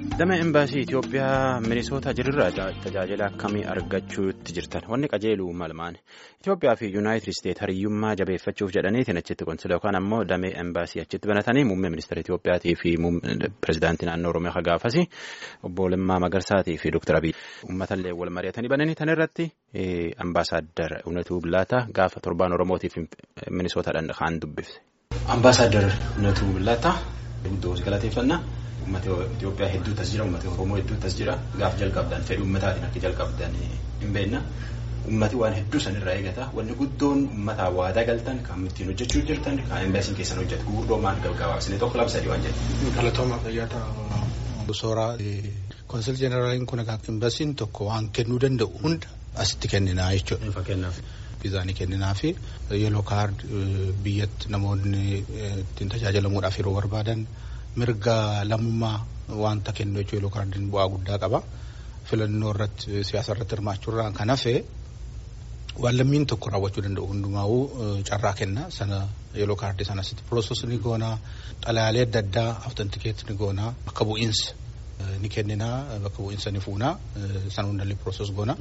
Damee Imbaasii Itoophiyaa Minisoota jirurraa tajaajila akkamii argachuutti jirtan wanni qajeeluu malmaan Itoophiyaa fi Yuunaayitid Isteet hariyyummaa jabeeffachuuf jedhaniitiin achitti konsila yookaan ammoo damee Imbaasii achitti banatanii muummee ministeera Itoophiyaatii fi pirezidaantii naannoo Oromiyaa gaafasi obbo Lammaa Magarsaatii fi Dr. Abiy uummatallee wal mari'atanii bananii tan irratti ambaasaaddar Unatuu Billaataa gaafa torbaan Oromootiif Minisootaadhaan kaan dubbifte. Ambaasaaddar Unatuu Billaataa guddoo galateeffannaa. Uummata Itoophiyaa hedduu tas jira uummata Oromoo hedduu tas jira gaaf jalqabdan fedhii uummataatiin akka jalqabdan hin beekna uummati waan hedduu sanirraa eegata wanni guddoon uummataa waadaa galtan kan ittiin hojjechuu jirtan kan imbaasiin keessan hojjetu gurguddoo maal gabaabsine tokko lama sadii waan jedhu. Galatooma fayyaata Sooraa konsil jeneraaliin kun imbaasiin tokko waan kennuu danda'u hunda asitti kenninaa jechuudha. Fakkeenyaaf. Viizaanii kenninaa fi yeeloo kaard biyyatti namoonni ittiin tajaajilamuudhaaf yeroo barbaadan. mirga lammummaa wanta kennu jechuun yeeloo kaardiin bu'aa guddaa qaba. Filannoo irratti siyaasa irratti hirmaachuurraan kan hafe waan lammiin tokko raawwachuu danda'u hundumaa'uu carraa kenna sana yeeloo kaardii sanasitti piroosos ni goonaa xalayaalee adda addaa awtentikeet ni goonaa bakka bu'iinsa ni kenninaa bakka bu'iinsa ni fuunaa sana hundallee piroosos goona.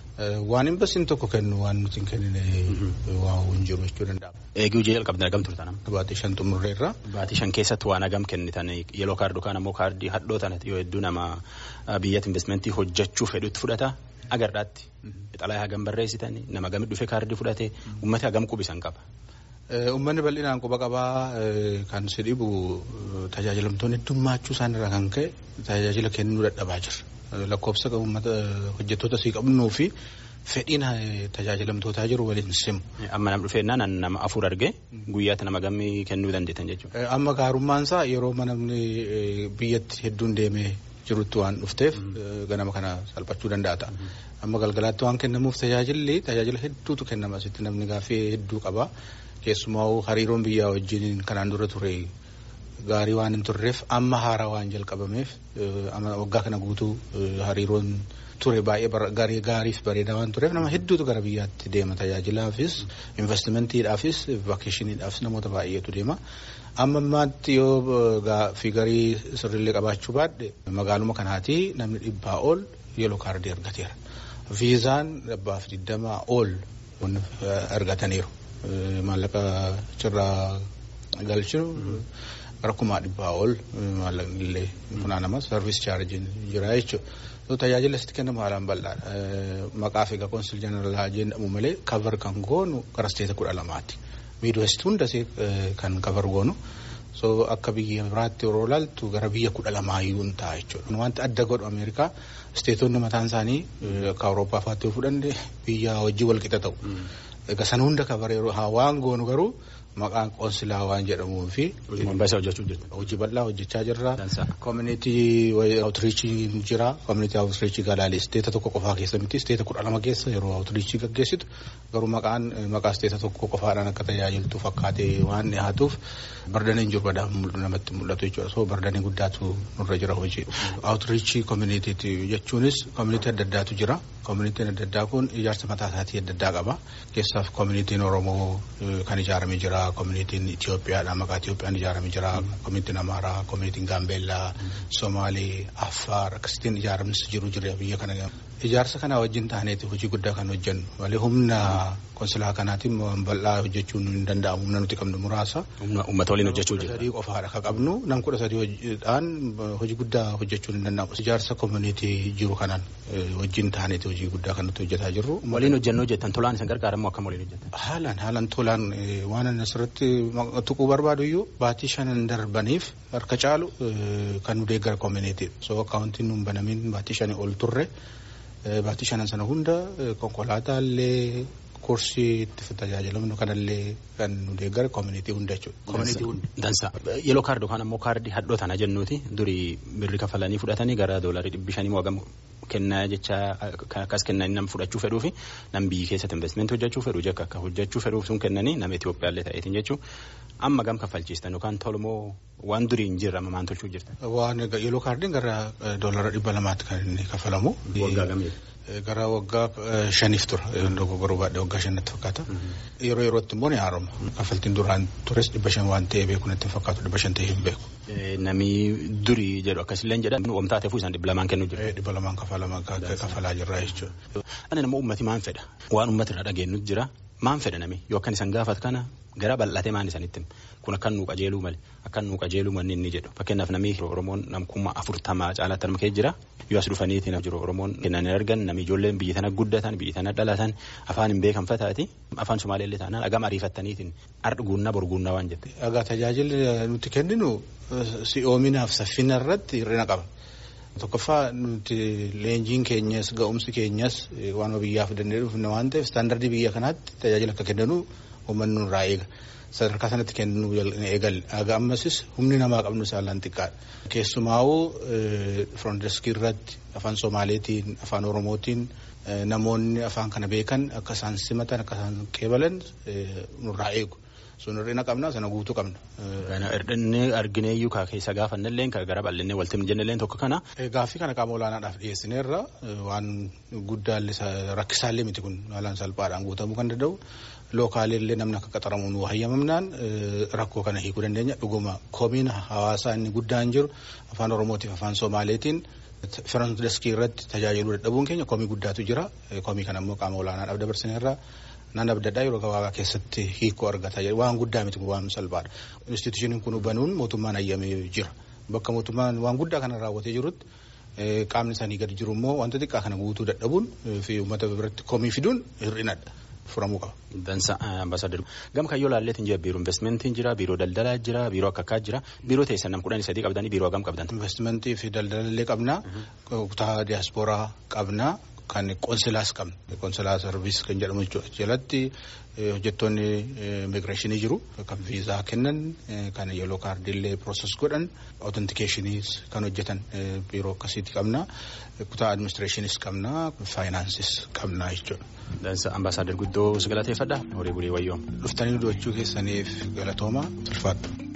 Waan imbaasiin tokko kennu waan nuti hin kennine waa hin jiru jechuu danda'ama. Eeguu jee jalqabdan hagam turtan amma. Baatii shan xumurreerra. Baatii shan keessatti waan hagam kennitan yeeloo kaardii yookaan ammoo kaardii hadhoo tana yoo hedduu nama biyyatti investimentii hojjechuu fedhutti fudhata agarraatti. Xalayaa hagam barreessitan nama gamit dhufe kaardii fudhate uummata hagam qubisan qaba. Uummanni bal'inaan quba qabaa kan si dhibu tajaajilamtoonni heddummachuu isaanirraa kan ka'e tajaajila kennuu dadhabaa jira. Lakkoofsa uummata hojjettoota sii qabnuu fi fedhiin tajaajilamtootaa jiru waliin simu. Amma nam dhufeennaan nama afur argee guyyaatti nama gammii kennuu dandeettan jechuudha. Amma gaarummaan isaa yeroo namni biyyatti hedduun deemee jirutti waan dhufteef ganama kana salphachuu danda'a ta'a. Amma galgalaatti waan kennamuuf tajaajilli tajaajila hedduutu kennama asitti namni gaaffii hedduu qaba. Keessumaa hariiroon biyyaa wajjin kanaan dura ture. Gaarii waan hin turreef amma haaraa waan jalqabameef waggaa kana guutuu hariiroon ture baay'ee gaariif bareedaa waan tureef nama hedduutu gara biyyaatti deema tajaajilaafis investimentiidhaafis vakeeshiniidhaafis namoota baay'eetu deema. Amma ammaatti yoo fiigarii sirriillee qabaachuu baadhe magaaluma kanaati namni dhibbaa ol yeeloo kaardii argateera. Viizaan dhibbaaf digdamaa ol argataniiru. Maallaqa achirraa galchinu. Rakkumaa dhibbaa ol maallaqni illee funaanama sarviis chaarjiin jira jechuudha. Tajaajila asitti kennamu haalaan bal'aadha. Maqaaf egaa konsil jeneraalaa jedhamu malee kavar kan goonu gara isteeta kudha lamaati. Miidwest hundas kan kavar goonu. So akka biyya biraatti yeroo ilaaltu gara biyya kudha lamaayyuu hin ta'a jechuudha. Wanti adda godhu Ameerikaa isteetonni mataan isaanii akka Awurooppaa fa'aatti yoo fudhanne biyya wajjin wal qixa ta'u. Egaa sana hunda kabar yeroo waan goonu garuu maqaan qoonsilaa waan jedhamuu fi. Hojii bal'aa hojjechaa jirra. Koominitii awutiriichii jira. Koominitii awutiriichii galaalee isteeta tokko qofaa keessa miti. Isteeta kudha lama keessa yeroo awutiriichii gaggeessitu garuu maqaan maqaa isteeta tokko qofaadhaan akka tajaajiltu fakkaatee waan dhiyaatuuf bardaniin jiru badaa namatti mul'atu jechuudha. So bardanii guddaatu nurra jira hojii. Awutiriichii koominitii jechuunis koominitii adda addaatu jira. Koominitiin adda addaa kun ijaarsa mataa isaatii adda addaa qaba. Keessaaf koominitiin Oromoo kan ijaaramee jira. Koominitiin Itoophiyaadha. Maqaa Itoophiyaan ijaaramee jira. Koominitiin Amaaraa, koominitiin Gaambeellaa, Somaalee, Affaar akkasitiin ijaaramnis jiru jira biyya kana. Ijaarsa kana wajjin taaneeti hojii guddaa kan hojjennu. Malee humna konsilaa kanaatiin bal'aa hojjechuun hin danda'amu. Humna nuti qabnu muraasa. Uummata waliin hojjechuu jira. Sadii qofaadha kan qabnu. Nam kudha sadiidhaan hojii guddaa hojjechuun hin danda'amu. Ijaarsa koominitii jiru kanaan wajjin taaneeti hojii guddaa kan nuti hojjetaa jirru. Waliin hojjennoo jettan tolaan isin gargaaramu akkam waliin hojjetan? Haalaan haalaan tolaan waan ani asirratti tuquu barbaadu iyyuu baatii shanan darbaniif harka caalu kan nu deeggara koominitii. So akkaawuntiin nuun banamin baatii shanii ol turre baatii shanan sana hunda konkolaataa illee kursii itti tajaajilamnu kanallee kan nu deeggara koominitii hunda jechuudha. Dansa. Yeeloo kaardii yookaan ammoo kaardii hadhoo tana jennuuti durii birri kafalanii fudhatanii gara doolarii dhibbi shanii moo kennaa jecha akkas kennanii nama fudhachuu fedhuu fi nam biyyi keessatti investimentii hojjechuu fedhu jekka akka hojjechuu fedhuuf sun kennanii nama Itoophiyaallee ta'eetiin jechuun amma gam kaffalchiistan yookaan tolmoo waan durii hin jirre amma maan tolchuu jirtan. Waan yeeloo kaardiin gara doolara dhibba lamaatti kan inni kaffalamu. Waggaa gamii. gara waggaa shaniif tura dogoggoruu baadhee waggaa shanitti fakkaata. Yeroo yerootti immoo ni haaroma. Kaffaltiin duraan tures dhibba shan waan ta'ee beeku natti fakkaatu dhibba shan ta'ee hin beeku. Namni durii jedhu akkasillee jedhan wamtaa ta'eefuu isaan dhibba lamaan kennuu jiru. Dhibba lamaan kafalaa jirra jechuudha. Ani nama uummati maan fedha waan uummata irraa dhageenyu jira maan fedha nami yoo akkan isaan gaafatu kana gara bal'atee maan isanitti kun akkan nuu qajeeluu malee akkan nuu qajeeluu manni inni jedhu fakkeenyaaf namni Oromoon namkummaa afurtamaa caalaatti arma kee jira yoo as dhufaniitiin jiru Oromoon kennan argan namni ijoolleen biyya tana guddatan biyya tana dhalatan afaan hin beekan fataati afaan Somaaleellee taanaan agama ariifattaniitiin ardguunnaa borguunnaa waan jette. Egaa tajaajilli nuti kenninu si'oominaaf saffina irratti hir'ina qaba. Tokkoffaa nuti leenjiin keenyas ga'umsi keenyas waan biyyaaf dandeenye dhufne waan ta'eef istaandardii biyya kanaatti tajaajila akka kennanu uummanni nurraa eega. Sadarkaa sanatti kennuu eegalle. Haga ammasis humni namaa qabnu saalaan xiqqaadha. Keessumaa'uu firoondeeskii irratti afaan Somaaleetiin afaan Oromootiin namoonni afaan kana beekan akka isaan simatan akka isaan qeebalan nurraa eegu. sun hir'ina qabna sana guutuu qabna. Hir'inni argineeyyuu kaa keessa gaafannallee kan gara bal'inne walti jennelleen tokko kana. Gaaffii kana qaama olaanaadhaaf dhiyeessineerra waan guddaallee rakkisaallee miti kun haalaan salphaadhaan guutamuu kan danda'u. Lookaalillee namni akka qaxaramu nu hayyamamnaan rakkoo kana hiikuu dandeenya dhuguma komiin hawaasaa inni guddaan jiru afaan Oromootiif afaan Somaaleetiin. Firoondeeskii irratti tajaajiluu dadhabuun keenya komii guddaatu jira. Komii kana immoo qaama olaanaadhaaf dabarsineerra. Naan adda addaa yeroo gabaabaa keessatti hiikoo argata waan guddaa miti waan salphaadha. Institushiniin kun banuun mootummaan hayyamee jira. Bakka mootummaan waan guddaa kana raawwatee jirutti qaamni isaanii gadi jiru immoo wanta xiqqaa kana guutuu dadhabuun fi uummata biratti komii fiduun hir'inadha. Furamuu qaba. Dansa ambaasaadar gama kayyoo laalleetiin jira biiroo investimentiin jira biiroo daldalaa jira biiroo akka akkaa jira biiroo teessan nam kudhanii sadii qabdanii biiroo hagam qabdan. Investimentii fi daldalallee qabna kutaa diyaaspooraa qabna. Kan qoonsilaas qabna. Qoonsilaa sarviis kan jedhamu jalatti hojjettoonni immigireeshinii jiru. Kan viizaa kennan, kan yeeloo kaardiillee pirooses godhan, otentikeeshiniis kan hojjetan biiroo akkasiitti qabna. Kutaa adiministireeshiniis qabna, faayinaansis qabna jechuudha. Dansa ambaasaadar guddoo si galateeffadha. Horii bulii wayyoom. Dhuftanii du'achuu keessaniif galatooma ulfaadha.